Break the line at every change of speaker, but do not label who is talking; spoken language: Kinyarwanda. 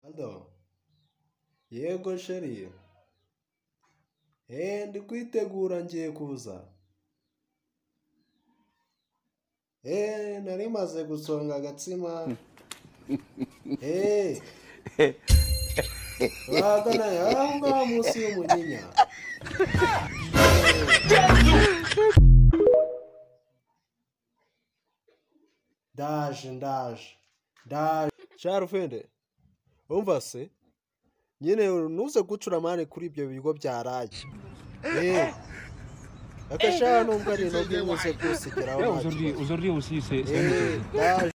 Rwanda yego sheri eee ndi kwitegura ngiye kuza eee nari maze gusonga agatsima eee uragana aho ngaho munsi y'umunyinya ndaje ndaje ndaje sharufende umva se nyine ntuze gucura amande kuri ibyo bigo byaraye eee akashaka nubwo ari intege ntuze gusigiraho
Là
ntacyo
aujourd'hui, aujourd'hui aussi, c'est c'est un
eee ndaje